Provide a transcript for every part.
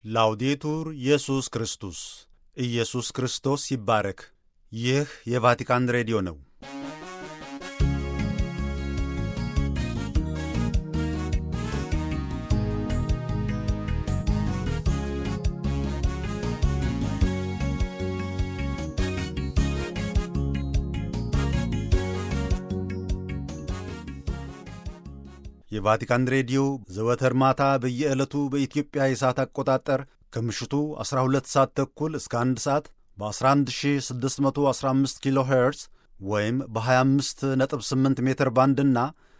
ላውዴቱር ኢየሱስ ክርስቶስ ኢየሱስ ክርስቶስ ይባረክ። ይህ የቫቲካን ሬዲዮ ነው። የቫቲካን ሬዲዮ ዘወትር ማታ በየዕለቱ በኢትዮጵያ የሰዓት አቆጣጠር ከምሽቱ 12 ሰዓት ተኩል እስከ 1 ሰዓት በ11615 ኪሎ ሄርዝ ወይም በ258 ሜትር ባንድና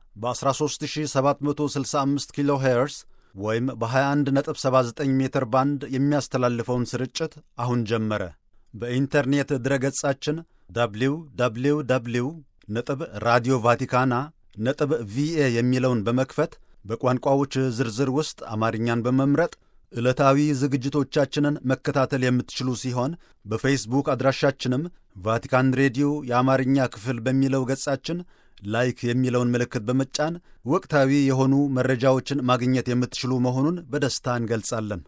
በ13765 ኪሎ ሄርዝ ወይም በ2179 ሜትር ባንድ የሚያስተላልፈውን ስርጭት አሁን ጀመረ። በኢንተርኔት ድረገጻችን ደብሊው ደብሊው ደብሊው ነጥብ ራዲዮ ቫቲካና ነጥብ ቪኤ የሚለውን በመክፈት በቋንቋዎች ዝርዝር ውስጥ አማርኛን በመምረጥ ዕለታዊ ዝግጅቶቻችንን መከታተል የምትችሉ ሲሆን በፌስቡክ አድራሻችንም ቫቲካን ሬዲዮ የአማርኛ ክፍል በሚለው ገጻችን ላይክ የሚለውን ምልክት በመጫን ወቅታዊ የሆኑ መረጃዎችን ማግኘት የምትችሉ መሆኑን በደስታ እንገልጻለን።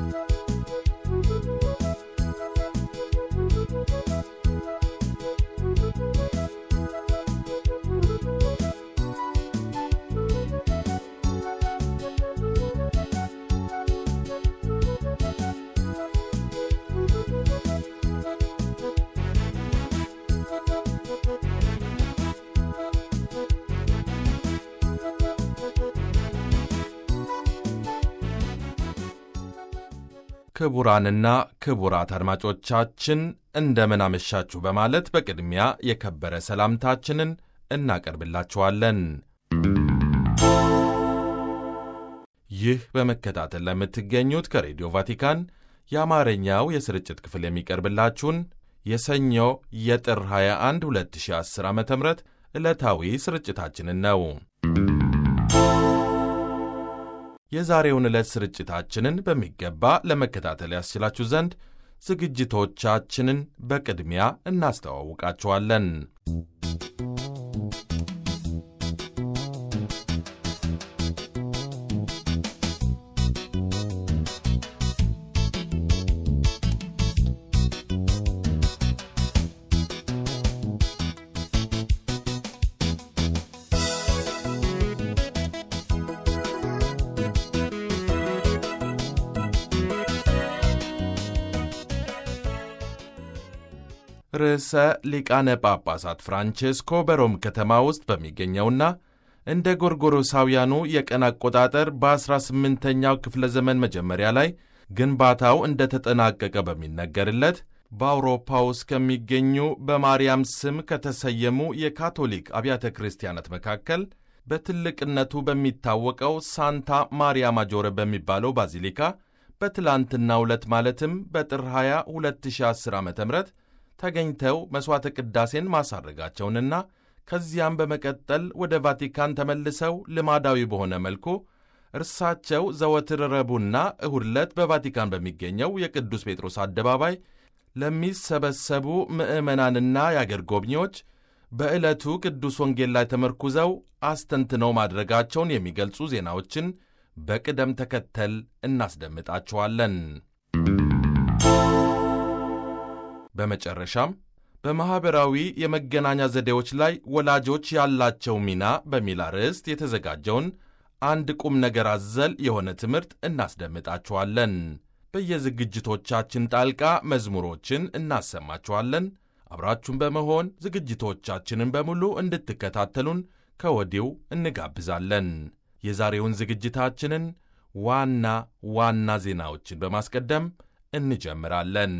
ክቡራንና ክቡራት አድማጮቻችን እንደምን አመሻችሁ በማለት በቅድሚያ የከበረ ሰላምታችንን እናቀርብላችኋለን። ይህ በመከታተል ለምትገኙት ከሬዲዮ ቫቲካን የአማርኛው የስርጭት ክፍል የሚቀርብላችሁን የሰኞ የጥር 21 2010 ዓ ም ዕለታዊ ስርጭታችንን ነው። የዛሬውን ዕለት ስርጭታችንን በሚገባ ለመከታተል ያስችላችሁ ዘንድ ዝግጅቶቻችንን በቅድሚያ እናስተዋውቃችኋለን። ርዕሰ ሊቃነ ጳጳሳት ፍራንቼስኮ በሮም ከተማ ውስጥ በሚገኘውና እንደ ጎርጎሮሳውያኑ የቀን አቆጣጠር በ18ኛው ክፍለ ዘመን መጀመሪያ ላይ ግንባታው እንደ ተጠናቀቀ በሚነገርለት በአውሮፓ ውስጥ ከሚገኙ በማርያም ስም ከተሰየሙ የካቶሊክ አብያተ ክርስቲያናት መካከል በትልቅነቱ በሚታወቀው ሳንታ ማሪያ ማጆረ በሚባለው ባዚሊካ በትላንትናው ዕለት ማለትም በጥር 20 2010 ዓ ም ተገኝተው መሥዋዕተ ቅዳሴን ማሳረጋቸውንና ከዚያም በመቀጠል ወደ ቫቲካን ተመልሰው ልማዳዊ በሆነ መልኩ እርሳቸው ዘወትር ረቡዕና እሁድ ዕለት በቫቲካን በሚገኘው የቅዱስ ጴጥሮስ አደባባይ ለሚሰበሰቡ ምዕመናንና የአገር ጎብኚዎች በዕለቱ ቅዱስ ወንጌል ላይ ተመርኩዘው አስተንትነው ማድረጋቸውን የሚገልጹ ዜናዎችን በቅደም ተከተል እናስደምጣችኋለን። በመጨረሻም በማኅበራዊ የመገናኛ ዘዴዎች ላይ ወላጆች ያላቸው ሚና በሚል አርዕስት የተዘጋጀውን አንድ ቁም ነገር አዘል የሆነ ትምህርት እናስደምጣችኋለን። በየዝግጅቶቻችን ጣልቃ መዝሙሮችን እናሰማችኋለን። አብራችሁን በመሆን ዝግጅቶቻችንን በሙሉ እንድትከታተሉን ከወዲው እንጋብዛለን። የዛሬውን ዝግጅታችንን ዋና ዋና ዜናዎችን በማስቀደም እንጀምራለን።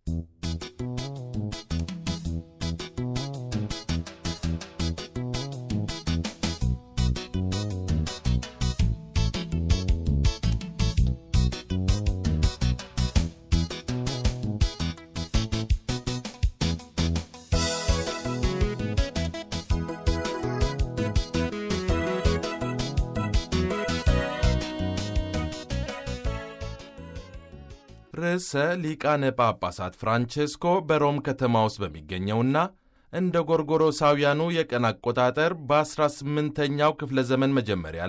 ርዕሰ ሊቃነ ጳጳሳት ፍራንቼስኮ በሮም ከተማ ውስጥ በሚገኘውና እንደ ጎርጎሮሳውያኑ የቀን አቆጣጠር በ18ኛው ክፍለ ዘመን መጀመሪያ ላይ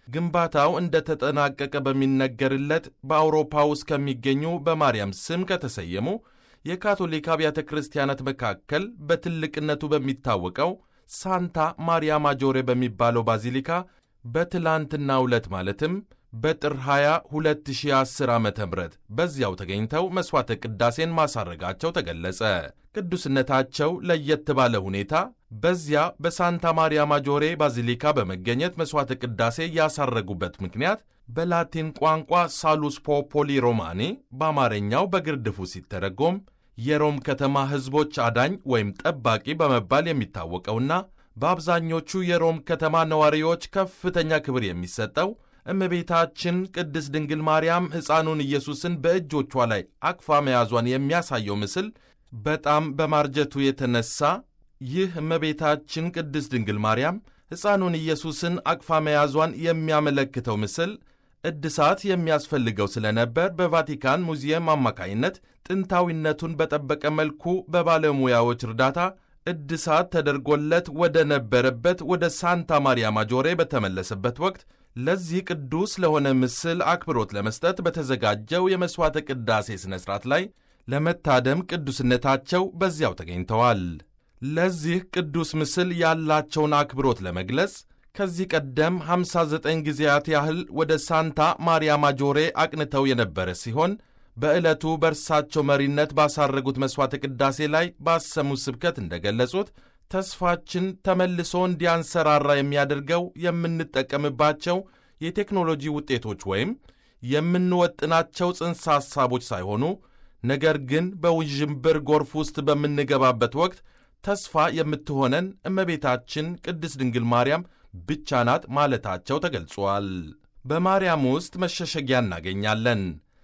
ግንባታው እንደተጠናቀቀ በሚነገርለት በአውሮፓ ውስጥ ከሚገኙ በማርያም ስም ከተሰየሙ የካቶሊክ አብያተ ክርስቲያናት መካከል በትልቅነቱ በሚታወቀው ሳንታ ማሪያ ማጆሬ በሚባለው ባዚሊካ በትላንትናው ዕለት ማለትም በጥር 20 2010 ዓ ም በዚያው ተገኝተው መሥዋዕተ ቅዳሴን ማሳረጋቸው ተገለጸ። ቅዱስነታቸው ለየት ባለ ሁኔታ በዚያ በሳንታ ማሪያ ማጆሬ ባዚሊካ በመገኘት መሥዋዕተ ቅዳሴ ያሳረጉበት ምክንያት በላቲን ቋንቋ ሳሉስ ፖፖሊ ሮማኔ በአማርኛው በግርድፉ ሲተረጎም የሮም ከተማ ሕዝቦች አዳኝ ወይም ጠባቂ በመባል የሚታወቀውና በአብዛኞቹ የሮም ከተማ ነዋሪዎች ከፍተኛ ክብር የሚሰጠው እመቤታችን ቅድስት ድንግል ማርያም ሕፃኑን ኢየሱስን በእጆቿ ላይ አቅፋ መያዟን የሚያሳየው ምስል በጣም በማርጀቱ የተነሳ ይህ እመቤታችን ቅድስት ድንግል ማርያም ሕፃኑን ኢየሱስን አቅፋ መያዟን የሚያመለክተው ምስል እድሳት የሚያስፈልገው ስለነበር በቫቲካን ሙዚየም አማካይነት ጥንታዊነቱን በጠበቀ መልኩ በባለሙያዎች እርዳታ እድሳት ተደርጎለት ወደ ነበረበት ወደ ሳንታ ማሪያ ማጆሬ በተመለሰበት ወቅት ለዚህ ቅዱስ ለሆነ ምስል አክብሮት ለመስጠት በተዘጋጀው የመሥዋዕተ ቅዳሴ ሥነ ሥርዓት ላይ ለመታደም ቅዱስነታቸው በዚያው ተገኝተዋል። ለዚህ ቅዱስ ምስል ያላቸውን አክብሮት ለመግለጽ ከዚህ ቀደም 59 ጊዜያት ያህል ወደ ሳንታ ማሪያ ማጆሬ አቅንተው የነበረ ሲሆን በዕለቱ በእርሳቸው መሪነት ባሳረጉት መሥዋዕተ ቅዳሴ ላይ ባሰሙት ስብከት እንደገለጹት ተስፋችን ተመልሶ እንዲያንሰራራ የሚያደርገው የምንጠቀምባቸው የቴክኖሎጂ ውጤቶች ወይም የምንወጥናቸው ጽንሰ ሐሳቦች ሳይሆኑ ነገር ግን በውዥንብር ጎርፍ ውስጥ በምንገባበት ወቅት ተስፋ የምትሆነን እመቤታችን ቅድስት ድንግል ማርያም ብቻ ናት ማለታቸው ተገልጿል። በማርያም ውስጥ መሸሸጊያ እናገኛለን።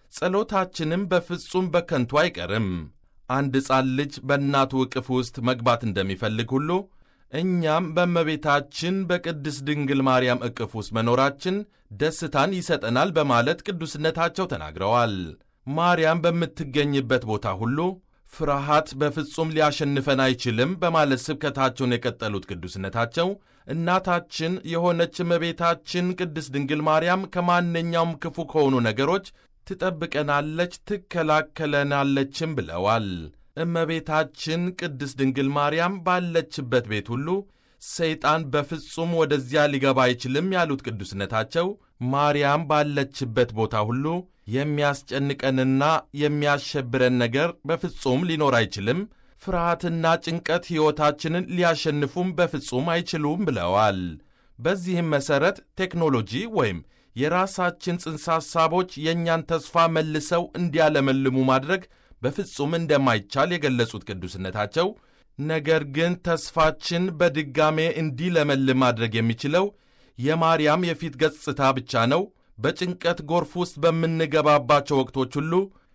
ጸሎታችንም በፍጹም በከንቱ አይቀርም። አንድ ሕፃን ልጅ በእናቱ ዕቅፍ ውስጥ መግባት እንደሚፈልግ ሁሉ እኛም በእመቤታችን በቅድስት ድንግል ማርያም ዕቅፍ ውስጥ መኖራችን ደስታን ይሰጠናል በማለት ቅዱስነታቸው ተናግረዋል። ማርያም በምትገኝበት ቦታ ሁሉ ፍርሃት በፍጹም ሊያሸንፈን አይችልም በማለት ስብከታቸውን የቀጠሉት ቅዱስነታቸው እናታችን የሆነች እመቤታችን ቅድስት ድንግል ማርያም ከማንኛውም ክፉ ከሆኑ ነገሮች ትጠብቀናለች፣ ትከላከለናለችም ብለዋል። እመቤታችን ቅድስት ድንግል ማርያም ባለችበት ቤት ሁሉ ሰይጣን በፍጹም ወደዚያ ሊገባ አይችልም ያሉት ቅዱስነታቸው ማርያም ባለችበት ቦታ ሁሉ የሚያስጨንቀንና የሚያሸብረን ነገር በፍጹም ሊኖር አይችልም፣ ፍርሃትና ጭንቀት ሕይወታችንን ሊያሸንፉም በፍጹም አይችሉም ብለዋል። በዚህም መሠረት ቴክኖሎጂ ወይም የራሳችን ጽንሰ ሐሳቦች የእኛን ተስፋ መልሰው እንዲያለመልሙ ማድረግ በፍጹም እንደማይቻል የገለጹት ቅዱስነታቸው ነገር ግን ተስፋችን በድጋሜ እንዲለመልም ማድረግ የሚችለው የማርያም የፊት ገጽታ ብቻ ነው። በጭንቀት ጎርፍ ውስጥ በምንገባባቸው ወቅቶች ሁሉ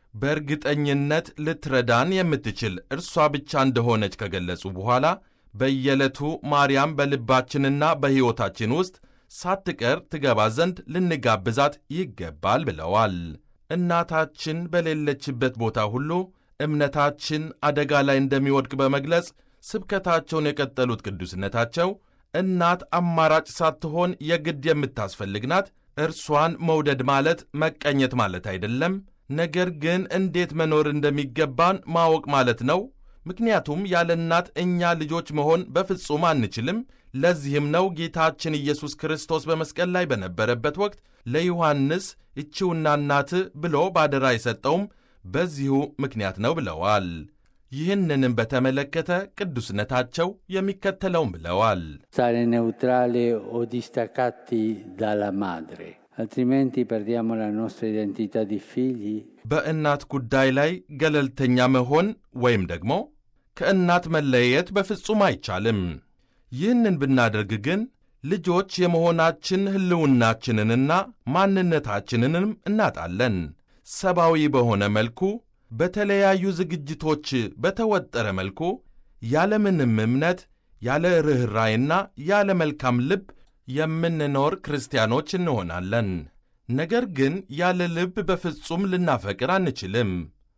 በእርግጠኝነት ልትረዳን የምትችል እርሷ ብቻ እንደሆነች ከገለጹ በኋላ በየዕለቱ ማርያም በልባችንና በሕይወታችን ውስጥ ሳትቀር ትገባ ዘንድ ልንጋብዛት ይገባል ብለዋል። እናታችን በሌለችበት ቦታ ሁሉ እምነታችን አደጋ ላይ እንደሚወድቅ በመግለጽ ስብከታቸውን የቀጠሉት ቅዱስነታቸው እናት አማራጭ ሳትሆን የግድ የምታስፈልግ ናት። እርሷን መውደድ ማለት መቀኘት ማለት አይደለም፣ ነገር ግን እንዴት መኖር እንደሚገባን ማወቅ ማለት ነው። ምክንያቱም ያለ እናት እኛ ልጆች መሆን በፍጹም አንችልም። ለዚህም ነው ጌታችን ኢየሱስ ክርስቶስ በመስቀል ላይ በነበረበት ወቅት ለዮሐንስ እቺውና እናትህ ብሎ ባደራ የሰጠውም በዚሁ ምክንያት ነው ብለዋል። ይህንንም በተመለከተ ቅዱስነታቸው የሚከተለውም ብለዋል። stare neutrali o distaccati dalla madre, altrimenti perdiamo la nostra identità di figli በእናት ጉዳይ ላይ ገለልተኛ መሆን ወይም ደግሞ ከእናት መለየት በፍጹም አይቻልም። ይህንን ብናደርግ ግን ልጆች የመሆናችን ሕልውናችንንና ማንነታችንንም እናጣለን። ሰብአዊ በሆነ መልኩ በተለያዩ ዝግጅቶች በተወጠረ መልኩ ያለምንም እምነት ያለ ርኅራይና ያለ መልካም ልብ የምንኖር ክርስቲያኖች እንሆናለን። ነገር ግን ያለ ልብ በፍጹም ልናፈቅር አንችልም።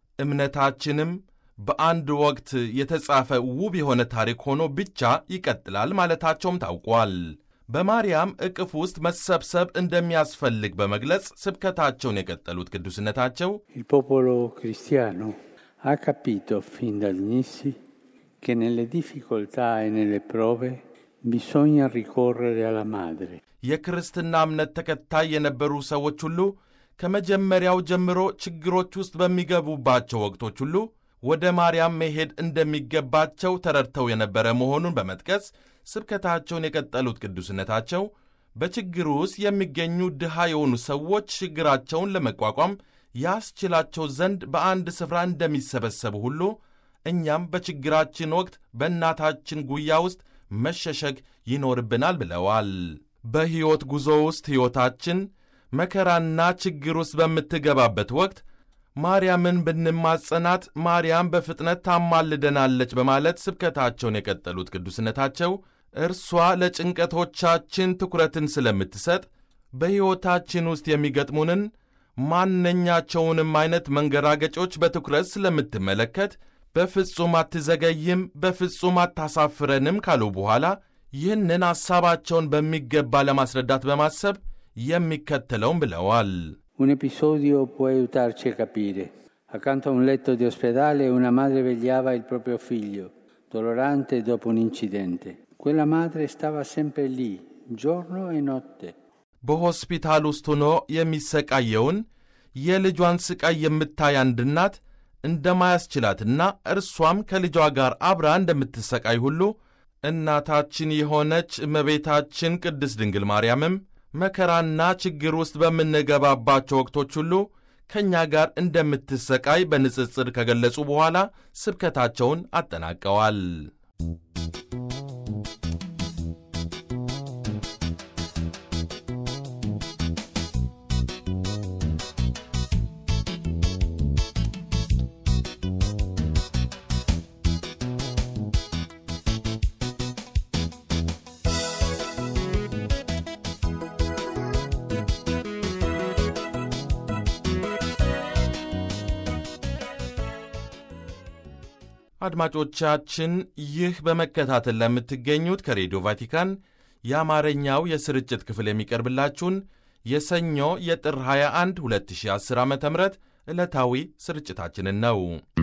እምነታችንም በአንድ ወቅት የተጻፈ ውብ የሆነ ታሪክ ሆኖ ብቻ ይቀጥላል ማለታቸውም ታውቋል። በማርያም እቅፍ ውስጥ መሰብሰብ እንደሚያስፈልግ በመግለጽ ስብከታቸውን የቀጠሉት ቅዱስነታቸው Il popolo cristiano ha capito fin dall'inizio che nelle difficoltà e nelle prove bisogna ricorrere alla madre. የክርስትና እምነት ተከታይ የነበሩ ሰዎች ሁሉ ከመጀመሪያው ጀምሮ ችግሮች ውስጥ በሚገቡባቸው ወቅቶች ሁሉ ወደ ማርያም መሄድ እንደሚገባቸው ተረድተው የነበረ መሆኑን በመጥቀስ ስብከታቸውን የቀጠሉት ቅዱስነታቸው በችግሩ ውስጥ የሚገኙ ድሃ የሆኑ ሰዎች ችግራቸውን ለመቋቋም ያስችላቸው ዘንድ በአንድ ስፍራ እንደሚሰበሰቡ ሁሉ እኛም በችግራችን ወቅት በእናታችን ጉያ ውስጥ መሸሸግ ይኖርብናል ብለዋል። በሕይወት ጉዞ ውስጥ ሕይወታችን መከራና ችግር ውስጥ በምትገባበት ወቅት ማርያምን ብንማጸናት ማርያም በፍጥነት ታማልደናለች በማለት ስብከታቸውን የቀጠሉት ቅዱስነታቸው እርሷ ለጭንቀቶቻችን ትኩረትን ስለምትሰጥ በሕይወታችን ውስጥ የሚገጥሙንን ማንኛቸውንም አይነት መንገራገጮች በትኩረት ስለምትመለከት በፍጹም አትዘገይም፣ በፍጹም አታሳፍረንም ካሉ በኋላ ይህንን ሐሳባቸውን በሚገባ ለማስረዳት በማሰብ የሚከተለውን ብለዋል። Un episodio può aiutarci a capire. Accanto a un letto di ospedale una madre vegliava il proprio figlio, dolorante dopo un incidente. Quella madre stava sempre lì, giorno e notte. በሆስፒታል ውስጥ ሆኖ የሚሰቃየውን የልጇን ስቃይ የምታይ አንድ እናት እንደማያስችላትና እርሷም ከልጇ ጋር አብራ እንደምትሰቃይ ሁሉ እናታችን የሆነች እመቤታችን ቅድስት ድንግል ማርያምም መከራና ችግር ውስጥ በምንገባባቸው ወቅቶች ሁሉ ከእኛ ጋር እንደምትሰቃይ በንጽጽር ከገለጹ በኋላ ስብከታቸውን አጠናቀዋል። አድማጮቻችን ይህ በመከታተል ለምትገኙት ከሬዲዮ ቫቲካን የአማርኛው የስርጭት ክፍል የሚቀርብላችሁን የሰኞ የጥር 21 2010 ዓ ም ዕለታዊ ስርጭታችንን ነው።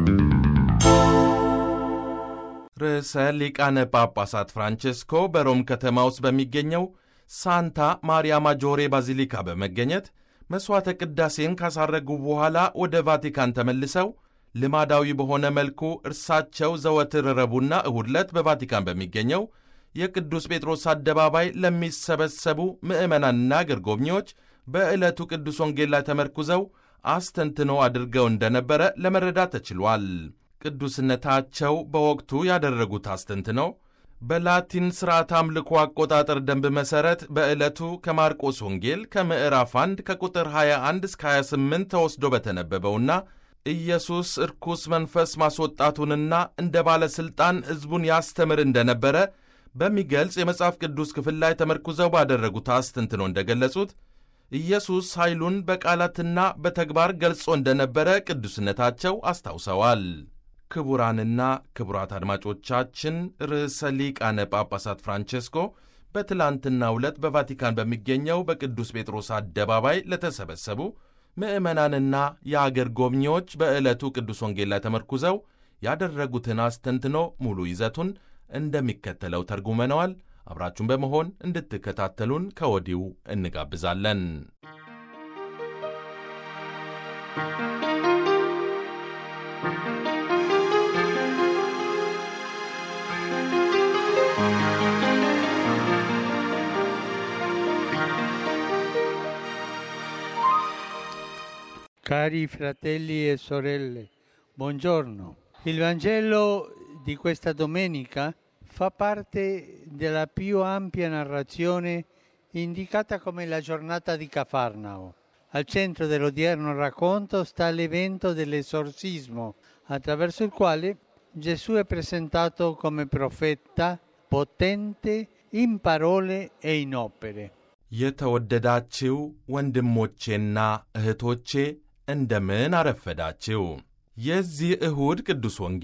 ርዕሰ ሊቃነ ጳጳሳት ፍራንቼስኮ በሮም ከተማ ውስጥ በሚገኘው ሳንታ ማሪያ ማጆሬ ባዚሊካ በመገኘት መሥዋዕተ ቅዳሴን ካሳረጉ በኋላ ወደ ቫቲካን ተመልሰው ልማዳዊ በሆነ መልኩ እርሳቸው ዘወትር ረቡዕና እሁድ ዕለት በቫቲካን በሚገኘው የቅዱስ ጴጥሮስ አደባባይ ለሚሰበሰቡ ምዕመናንና አገር ጎብኚዎች በዕለቱ ቅዱስ ወንጌል ላይ ተመርኩዘው አስተንትኖ አድርገው እንደነበረ ለመረዳት ተችሏል። ቅዱስነታቸው በወቅቱ ያደረጉት አስተንትኖ በላቲን ሥርዓት አምልኮ አቆጣጠር ደንብ መሠረት በዕለቱ ከማርቆስ ወንጌል ከምዕራፍ 1 ከቁጥር 21 እስከ 28 ተወስዶ በተነበበውና ኢየሱስ እርኩስ መንፈስ ማስወጣቱንና እንደ ባለሥልጣን ሕዝቡን ያስተምር እንደነበረ በሚገልጽ የመጽሐፍ ቅዱስ ክፍል ላይ ተመርኩዘው ባደረጉት አስተንትኖ እንደገለጹት ኢየሱስ ኃይሉን በቃላትና በተግባር ገልጾ እንደነበረ ቅዱስነታቸው አስታውሰዋል። ክቡራንና ክቡራት አድማጮቻችን ርዕሰ ሊቃነ ጳጳሳት ፍራንቼስኮ በትላንትናው ዕለት በቫቲካን በሚገኘው በቅዱስ ጴጥሮስ አደባባይ ለተሰበሰቡ ምዕመናንና የአገር ጎብኚዎች በዕለቱ ቅዱስ ወንጌል ላይ ተመርኩዘው ያደረጉትን አስተንትኖ ሙሉ ይዘቱን እንደሚከተለው ተርጉመነዋል። አብራችሁን በመሆን እንድትከታተሉን ከወዲሁ እንጋብዛለን። Cari fratelli e sorelle, buongiorno. Il Vangelo di questa domenica fa parte della più ampia narrazione indicata come la giornata di Cafarnao. Al centro dell'odierno racconto sta l'evento dell'esorcismo, attraverso il quale Gesù è presentato come profeta potente in parole e in opere. የተወደዳችው ወንድሞቼና እህቶቼ እንደምን አረፈዳችው። የዚህ እሁድ ቅዱስ ወንጌል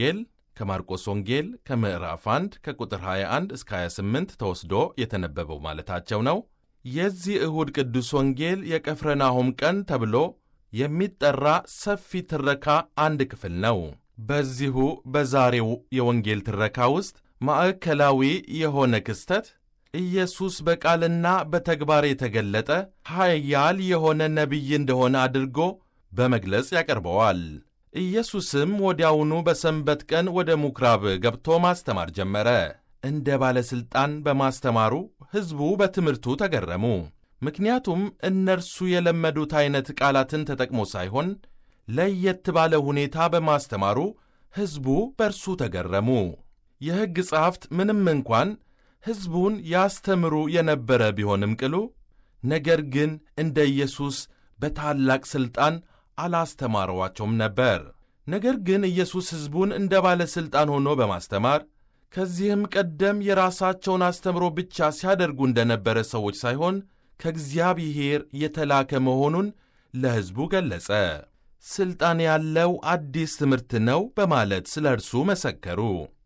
ከማርቆስ ወንጌል ከምዕራፍ 1 ከቁጥር 21 እስከ 28 ተወስዶ የተነበበው ማለታቸው ነው። የዚህ እሁድ ቅዱስ ወንጌል የቀፍረናሆም ቀን ተብሎ የሚጠራ ሰፊ ትረካ አንድ ክፍል ነው። በዚሁ በዛሬው የወንጌል ትረካ ውስጥ ማዕከላዊ የሆነ ክስተት ኢየሱስ በቃልና በተግባር የተገለጠ ኃያል የሆነ ነቢይ እንደሆነ አድርጎ በመግለጽ ያቀርበዋል። ኢየሱስም ወዲያውኑ በሰንበት ቀን ወደ ምኵራብ ገብቶ ማስተማር ጀመረ። እንደ ባለሥልጣን በማስተማሩ ሕዝቡ በትምህርቱ ተገረሙ። ምክንያቱም እነርሱ የለመዱት ዐይነት ቃላትን ተጠቅሞ ሳይሆን ለየት ባለ ሁኔታ በማስተማሩ ሕዝቡ በእርሱ ተገረሙ። የሕግ ጸሐፍት ምንም እንኳን ሕዝቡን ያስተምሩ የነበረ ቢሆንም ቅሉ ነገር ግን እንደ ኢየሱስ በታላቅ ሥልጣን አላስተማረዋቸውም ነበር። ነገር ግን ኢየሱስ ሕዝቡን እንደ ባለሥልጣን ሆኖ በማስተማር ከዚህም ቀደም የራሳቸውን አስተምሮ ብቻ ሲያደርጉ እንደነበረ ሰዎች ሳይሆን ከእግዚአብሔር የተላከ መሆኑን ለሕዝቡ ገለጸ። ሥልጣን ያለው አዲስ ትምህርት ነው በማለት ስለ እርሱ መሰከሩ።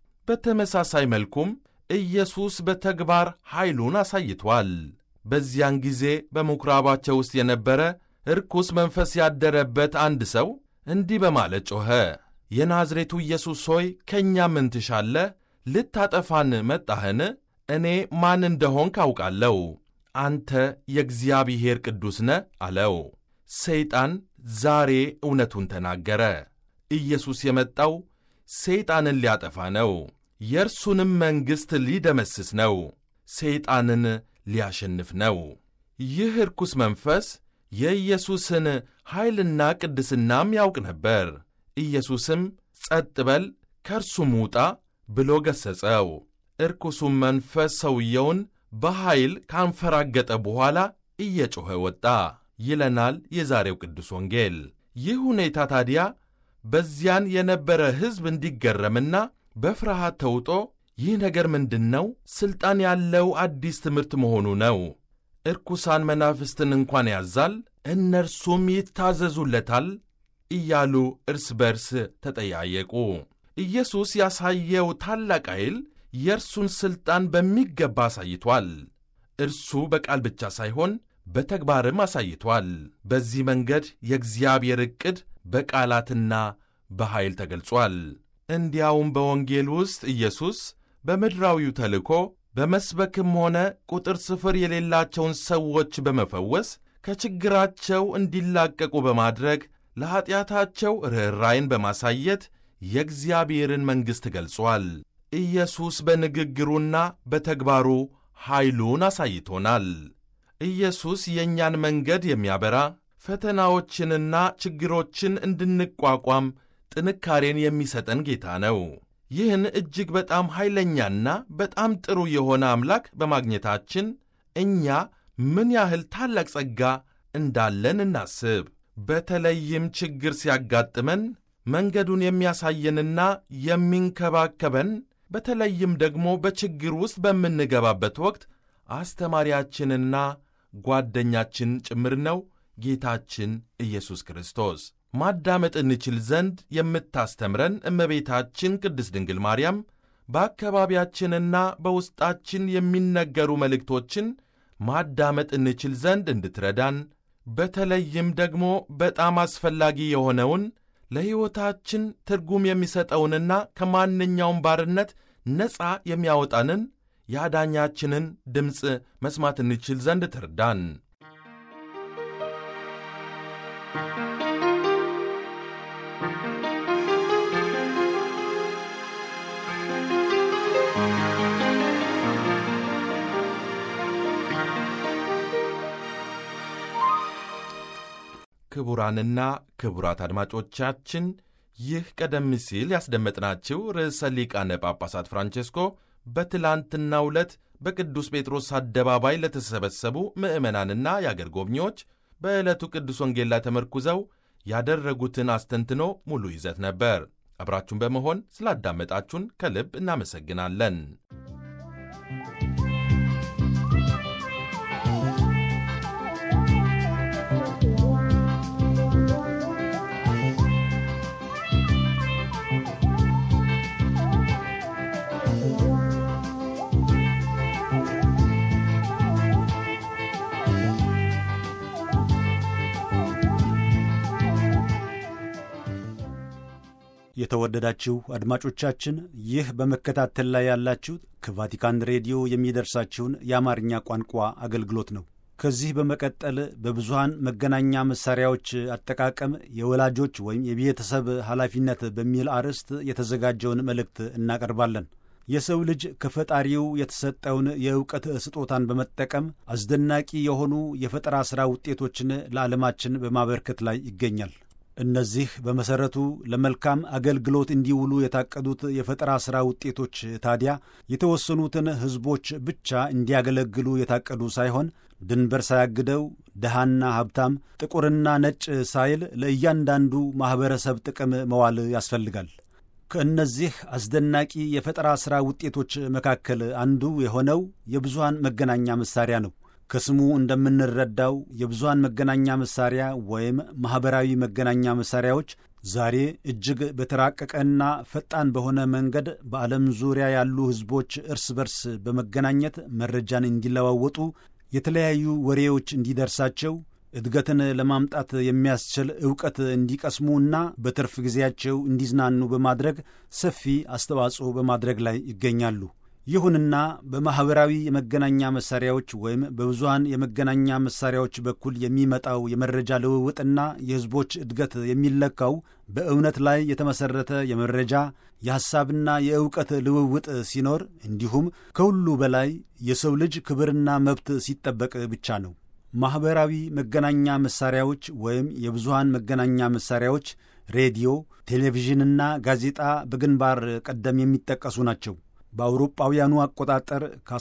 በተመሳሳይ መልኩም ኢየሱስ በተግባር ኃይሉን አሳይቷል። በዚያን ጊዜ በምኵራባቸው ውስጥ የነበረ ርኩስ መንፈስ ያደረበት አንድ ሰው እንዲህ በማለት ጮኸ፣ የናዝሬቱ ኢየሱስ ሆይ ከእኛ ምን ትሻለህ? ልታጠፋን መጣህን? እኔ ማን እንደሆን ካውቃለሁ። አንተ የእግዚአብሔር ቅዱስ ነህ አለው። ሰይጣን ዛሬ እውነቱን ተናገረ። ኢየሱስ የመጣው ሰይጣንን ሊያጠፋ ነው። የእርሱንም መንግሥት ሊደመስስ ነው። ሰይጣንን ሊያሸንፍ ነው። ይህ ርኩስ መንፈስ የኢየሱስን ኃይልና ቅድስናም ያውቅ ነበር። ኢየሱስም ጸጥ በል ከእርሱም ውጣ ብሎ ገሠጸው። እርኩሱም መንፈስ ሰውየውን በኃይል ካንፈራገጠ በኋላ እየጮኸ ወጣ ይለናል የዛሬው ቅዱስ ወንጌል። ይህ ሁኔታ ታዲያ በዚያን የነበረ ሕዝብ እንዲገረምና በፍርሃት ተውጦ ይህ ነገር ምንድን ነው? ሥልጣን ያለው አዲስ ትምህርት መሆኑ ነው። እርኩሳን መናፍስትን እንኳን ያዛል፣ እነርሱም ይታዘዙለታል እያሉ እርስ በርስ ተጠያየቁ። ኢየሱስ ያሳየው ታላቅ ኃይል የእርሱን ሥልጣን በሚገባ አሳይቷል። እርሱ በቃል ብቻ ሳይሆን በተግባርም አሳይቷል። በዚህ መንገድ የእግዚአብሔር ዕቅድ በቃላትና በኃይል ተገልጿል። እንዲያውም በወንጌል ውስጥ ኢየሱስ በምድራዊው ተልእኮ በመስበክም ሆነ ቁጥር ስፍር የሌላቸውን ሰዎች በመፈወስ ከችግራቸው እንዲላቀቁ በማድረግ ለኀጢአታቸው ርኅራይን በማሳየት የእግዚአብሔርን መንግሥት ገልጿል። ኢየሱስ በንግግሩና በተግባሩ ኃይሉን አሳይቶናል። ኢየሱስ የእኛን መንገድ የሚያበራ ፈተናዎችንና ችግሮችን እንድንቋቋም ጥንካሬን የሚሰጠን ጌታ ነው። ይህን እጅግ በጣም ኃይለኛና በጣም ጥሩ የሆነ አምላክ በማግኘታችን እኛ ምን ያህል ታላቅ ጸጋ እንዳለን እናስብ። በተለይም ችግር ሲያጋጥመን መንገዱን የሚያሳየንና የሚንከባከበን በተለይም ደግሞ በችግር ውስጥ በምንገባበት ወቅት አስተማሪያችንና ጓደኛችን ጭምር ነው ጌታችን ኢየሱስ ክርስቶስ። ማዳመጥ እንችል ዘንድ የምታስተምረን እመቤታችን ቅድስት ድንግል ማርያም በአካባቢያችንና በውስጣችን የሚነገሩ መልእክቶችን ማዳመጥ እንችል ዘንድ እንድትረዳን በተለይም ደግሞ በጣም አስፈላጊ የሆነውን ለሕይወታችን ትርጉም የሚሰጠውንና ከማንኛውም ባርነት ነፃ የሚያወጣንን የአዳኛችንን ድምፅ መስማት እንችል ዘንድ ትርዳን። ክቡራንና ክቡራት አድማጮቻችን ይህ ቀደም ሲል ያስደመጥናችሁ ርዕሰ ሊቃነ ጳጳሳት ፍራንቼስኮ በትላንትናው ዕለት በቅዱስ ጴጥሮስ አደባባይ ለተሰበሰቡ ምዕመናንና የአገር ጎብኚዎች በዕለቱ ቅዱስ ወንጌል ላይ ተመርኩዘው ያደረጉትን አስተንትኖ ሙሉ ይዘት ነበር። አብራችሁን በመሆን ስላዳመጣችሁን ከልብ እናመሰግናለን። የተወደዳችሁ አድማጮቻችን ይህ በመከታተል ላይ ያላችሁት ከቫቲካን ሬዲዮ የሚደርሳችሁን የአማርኛ ቋንቋ አገልግሎት ነው። ከዚህ በመቀጠል በብዙሃን መገናኛ መሳሪያዎች አጠቃቀም የወላጆች ወይም የቤተሰብ ኃላፊነት በሚል አርዕስት የተዘጋጀውን መልእክት እናቀርባለን። የሰው ልጅ ከፈጣሪው የተሰጠውን የእውቀት ስጦታን በመጠቀም አስደናቂ የሆኑ የፈጠራ ሥራ ውጤቶችን ለዓለማችን በማበርከት ላይ ይገኛል። እነዚህ በመሠረቱ ለመልካም አገልግሎት እንዲውሉ የታቀዱት የፈጠራ ሥራ ውጤቶች ታዲያ የተወሰኑትን ሕዝቦች ብቻ እንዲያገለግሉ የታቀዱ ሳይሆን ድንበር ሳያግደው ድሃና ሀብታም፣ ጥቁርና ነጭ ሳይል ለእያንዳንዱ ማኅበረሰብ ጥቅም መዋል ያስፈልጋል። ከእነዚህ አስደናቂ የፈጠራ ሥራ ውጤቶች መካከል አንዱ የሆነው የብዙሃን መገናኛ መሣሪያ ነው። ከስሙ እንደምንረዳው የብዙሃን መገናኛ መሣሪያ ወይም ማኅበራዊ መገናኛ መሣሪያዎች ዛሬ እጅግ በተራቀቀና ፈጣን በሆነ መንገድ በዓለም ዙሪያ ያሉ ሕዝቦች እርስ በርስ በመገናኘት መረጃን እንዲለዋወጡ፣ የተለያዩ ወሬዎች እንዲደርሳቸው እድገትን ለማምጣት የሚያስችል ዕውቀት እንዲቀስሙና በትርፍ ጊዜያቸው እንዲዝናኑ በማድረግ ሰፊ አስተዋጽኦ በማድረግ ላይ ይገኛሉ። ይሁንና በማኅበራዊ የመገናኛ መሣሪያዎች ወይም በብዙሃን የመገናኛ መሣሪያዎች በኩል የሚመጣው የመረጃ ልውውጥና የሕዝቦች እድገት የሚለካው በእውነት ላይ የተመሠረተ የመረጃ የሐሳብና የዕውቀት ልውውጥ ሲኖር እንዲሁም ከሁሉ በላይ የሰው ልጅ ክብርና መብት ሲጠበቅ ብቻ ነው። ማኅበራዊ መገናኛ መሣሪያዎች ወይም የብዙሃን መገናኛ መሣሪያዎች ሬዲዮ፣ ቴሌቪዥንና ጋዜጣ በግንባር ቀደም የሚጠቀሱ ናቸው። በአውሮጳውያኑ አቆጣጠር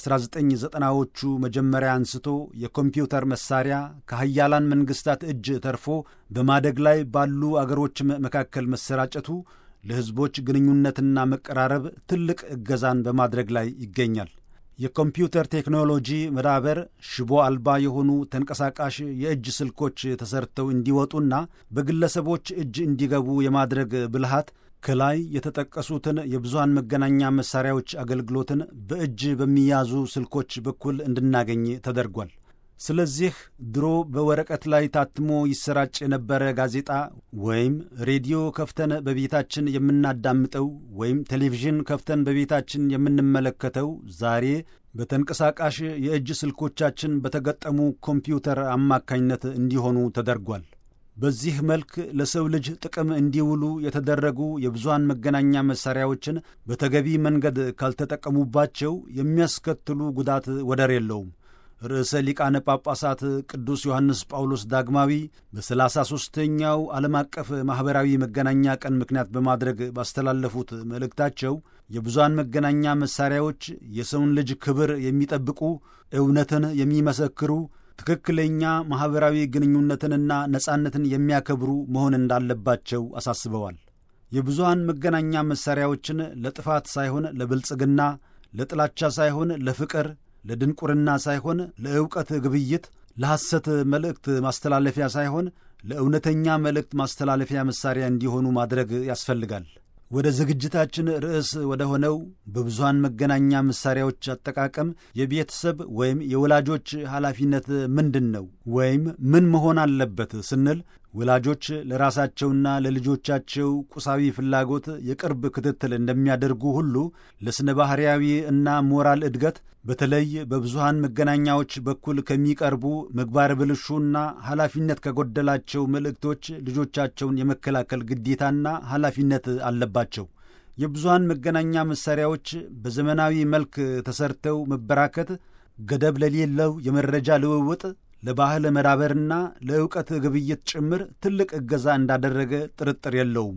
ከ1990ዎቹ መጀመሪያ አንስቶ የኮምፒውተር መሳሪያ ከሀያላን መንግሥታት እጅ ተርፎ በማደግ ላይ ባሉ አገሮችም መካከል መሰራጨቱ ለሕዝቦች ግንኙነትና መቀራረብ ትልቅ እገዛን በማድረግ ላይ ይገኛል። የኮምፒውተር ቴክኖሎጂ መዳበር ሽቦ አልባ የሆኑ ተንቀሳቃሽ የእጅ ስልኮች ተሰርተው እንዲወጡና በግለሰቦች እጅ እንዲገቡ የማድረግ ብልሃት ከላይ የተጠቀሱትን የብዙሃን መገናኛ መሣሪያዎች አገልግሎትን በእጅ በሚያዙ ስልኮች በኩል እንድናገኝ ተደርጓል። ስለዚህ ድሮ በወረቀት ላይ ታትሞ ይሰራጭ የነበረ ጋዜጣ ወይም ሬዲዮ ከፍተን በቤታችን የምናዳምጠው ወይም ቴሌቪዥን ከፍተን በቤታችን የምንመለከተው ዛሬ በተንቀሳቃሽ የእጅ ስልኮቻችን በተገጠሙ ኮምፒውተር አማካኝነት እንዲሆኑ ተደርጓል። በዚህ መልክ ለሰው ልጅ ጥቅም እንዲውሉ የተደረጉ የብዙሃን መገናኛ መሣሪያዎችን በተገቢ መንገድ ካልተጠቀሙባቸው የሚያስከትሉ ጉዳት ወደር የለውም። ርዕሰ ሊቃነ ጳጳሳት ቅዱስ ዮሐንስ ጳውሎስ ዳግማዊ በሰላሳ ሦስተኛው ዓለም አቀፍ ማኅበራዊ መገናኛ ቀን ምክንያት በማድረግ ባስተላለፉት መልእክታቸው የብዙሃን መገናኛ መሣሪያዎች የሰውን ልጅ ክብር የሚጠብቁ፣ እውነትን የሚመሰክሩ ትክክለኛ ማኅበራዊ ግንኙነትንና ነጻነትን የሚያከብሩ መሆን እንዳለባቸው አሳስበዋል። የብዙሃን መገናኛ መሣሪያዎችን ለጥፋት ሳይሆን ለብልጽግና፣ ለጥላቻ ሳይሆን ለፍቅር፣ ለድንቁርና ሳይሆን ለዕውቀት ግብይት፣ ለሐሰት መልእክት ማስተላለፊያ ሳይሆን ለእውነተኛ መልእክት ማስተላለፊያ መሣሪያ እንዲሆኑ ማድረግ ያስፈልጋል። ወደ ዝግጅታችን ርዕስ ወደ ሆነው በብዙሃን መገናኛ መሣሪያዎች አጠቃቀም የቤተሰብ ወይም የወላጆች ኃላፊነት ምንድን ነው ወይም ምን መሆን አለበት ስንል ወላጆች ለራሳቸውና ለልጆቻቸው ቁሳዊ ፍላጎት የቅርብ ክትትል እንደሚያደርጉ ሁሉ ለሥነ ባሕርያዊ እና ሞራል እድገት በተለይ በብዙሃን መገናኛዎች በኩል ከሚቀርቡ ምግባር ብልሹና ኃላፊነት ከጎደላቸው መልእክቶች ልጆቻቸውን የመከላከል ግዴታና ኃላፊነት አለባቸው። የብዙሃን መገናኛ መሣሪያዎች በዘመናዊ መልክ ተሰርተው መበራከት ገደብ ለሌለው የመረጃ ልውውጥ ለባህል መዳበርና ለዕውቀት ግብይት ጭምር ትልቅ እገዛ እንዳደረገ ጥርጥር የለውም።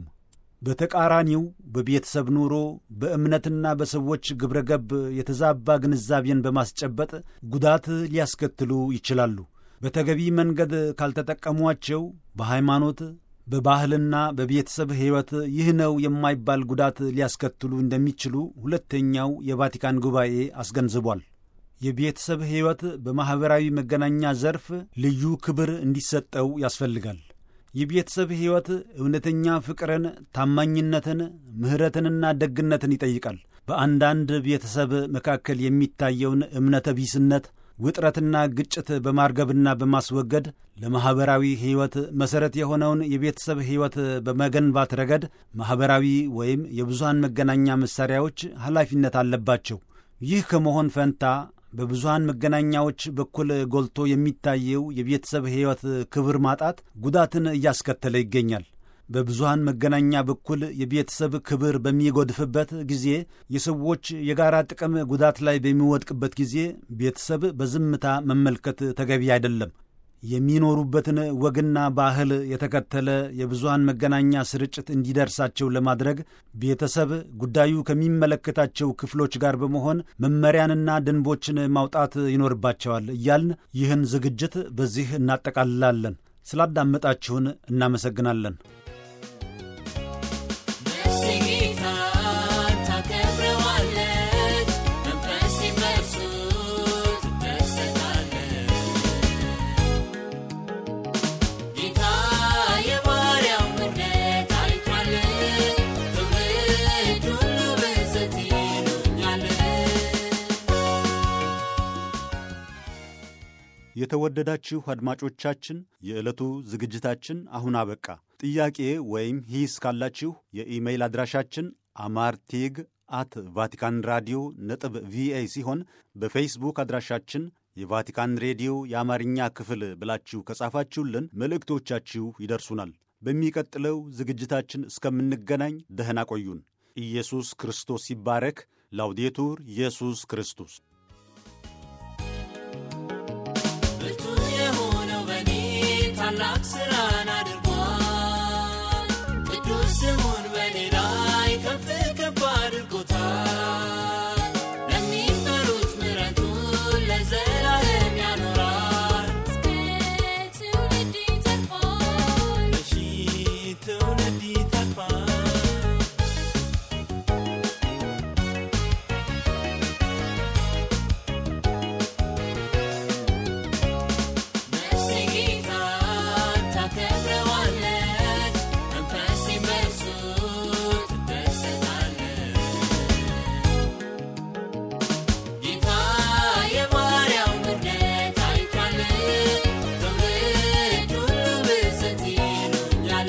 በተቃራኒው በቤተሰብ ኑሮ በእምነትና በሰዎች ግብረገብ የተዛባ ግንዛቤን በማስጨበጥ ጉዳት ሊያስከትሉ ይችላሉ። በተገቢ መንገድ ካልተጠቀሟቸው በሃይማኖት በባህልና በቤተሰብ ሕይወት ይህ ነው የማይባል ጉዳት ሊያስከትሉ እንደሚችሉ ሁለተኛው የቫቲካን ጉባኤ አስገንዝቧል። የቤተሰብ ሕይወት በማኅበራዊ መገናኛ ዘርፍ ልዩ ክብር እንዲሰጠው ያስፈልጋል። የቤተሰብ ሕይወት እውነተኛ ፍቅርን፣ ታማኝነትን፣ ምሕረትንና ደግነትን ይጠይቃል። በአንዳንድ ቤተሰብ መካከል የሚታየውን እምነተ ቢስነት፣ ውጥረትና ግጭት በማርገብና በማስወገድ ለማኅበራዊ ሕይወት መሠረት የሆነውን የቤተሰብ ሕይወት በመገንባት ረገድ ማኅበራዊ ወይም የብዙሃን መገናኛ መሣሪያዎች ኃላፊነት አለባቸው። ይህ ከመሆን ፈንታ በብዙሃን መገናኛዎች በኩል ጎልቶ የሚታየው የቤተሰብ ሕይወት ክብር ማጣት ጉዳትን እያስከተለ ይገኛል። በብዙሃን መገናኛ በኩል የቤተሰብ ክብር በሚጎድፍበት ጊዜ፣ የሰዎች የጋራ ጥቅም ጉዳት ላይ በሚወድቅበት ጊዜ ቤተሰብ በዝምታ መመልከት ተገቢ አይደለም። የሚኖሩበትን ወግና ባህል የተከተለ የብዙሃን መገናኛ ስርጭት እንዲደርሳቸው ለማድረግ ቤተሰብ ጉዳዩ ከሚመለከታቸው ክፍሎች ጋር በመሆን መመሪያንና ደንቦችን ማውጣት ይኖርባቸዋል እያልን ይህን ዝግጅት በዚህ እናጠቃልላለን። ስላዳመጣችሁን እናመሰግናለን። የተወደዳችሁ አድማጮቻችን የዕለቱ ዝግጅታችን አሁን አበቃ። ጥያቄ ወይም ሂስ ካላችሁ የኢሜይል አድራሻችን አማርቲግ አት ቫቲካን ራዲዮ ነጥብ ቪኦኤ ሲሆን በፌስቡክ አድራሻችን የቫቲካን ሬዲዮ የአማርኛ ክፍል ብላችሁ ከጻፋችሁልን መልእክቶቻችሁ ይደርሱናል። በሚቀጥለው ዝግጅታችን እስከምንገናኝ ደህና ቆዩን። ኢየሱስ ክርስቶስ ይባረክ። ላውዴቱር ኢየሱስ ክርስቶስ ታላቅ ስራን አድርጓል። ቅዱስ ስሙን በኔ ላይ ከፍ ከፍ አድርጎታል። ለሚፈሩት ምሕረቱን ለዘላለም ያኖራል። እስከ ትውልድ ይተርፋል። ለሺህ ትውልድ ይተርፋል። ነፍሴ ጌታን ታከብረዋለች፣ መንፈሴም በእርሱ ትደሰታለች። ጌታ የባሪያውን ውርደት አይቷል፣ ትውልድ ሁሉ ብፅዕት ይሉኛል።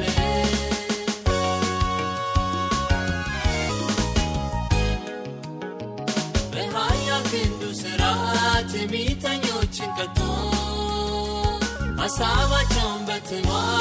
በኃያል ክንዱ ሥራ ትዕቢተኞችን ቀጥቶ ሐሳባቸውን በትኗል።